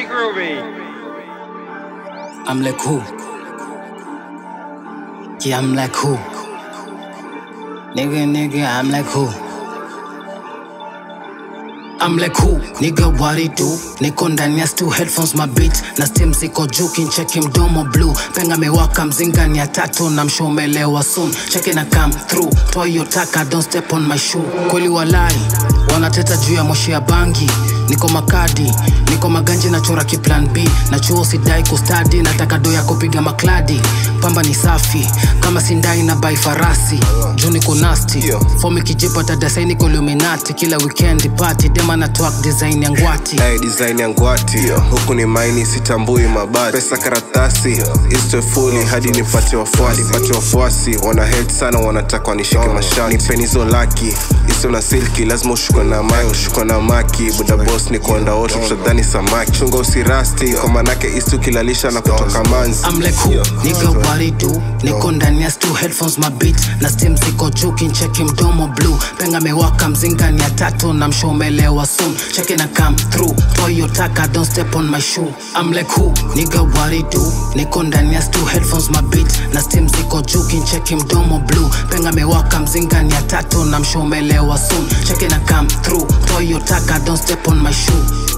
groovy, groovy. I'm like who? Yeah, I'm like who? Nigga, nigga, I'm like who? I'm like who? Nigga, what it do? Niko ndani ya stu headphones mabit na steam ziko juu kincheki mdomo blue penga mewaka mzinga ni ya tatu na mshomelewa soon cheke na come through toa hiyo taka don't step on my shoe kweli walai wanateta juu ya moshi ya bangi niko makadi niko maganji na chora kiplan b na chuo sidai kustadi nataka do ya kupiga makladi pamba ni safi kama sindai na bai farasi juu niko nasti fomi kijipa tadasai niko luminati kila weekend party dema na twak design ya ngwati Hey, design ya ngwati huku ni maini sitambui mabati pesa karatasi istwe fuli hadi nipate wafuasi pate wafuasi wana hate sana wanataka wanishike mashati nipeni hizo laki iso na silki lazima ushukwe na maki ushukwe na maki buda boss ni kuenda wote tutadhani samaki chunga usirasti kwa manake istu kilalisha na kutoka manzi I'm like who? Nigga what it do? Niko ndani ya stu headphones mabit na steam ziko juu kincheki mdomo blue penga mewaka mzinga ni ya tatu na mshomelewa soon cheke na come through toa hiyo taka don't step on my shoe I'm like who? Nigga what it do? Niko ndani ya stu headphones mabit na steam ziko juu kincheki mdomo blue penga mewaka mzinga ni ya tatu na mshomelewa soon cheke na come through toa hiyo taka don't step on my shoe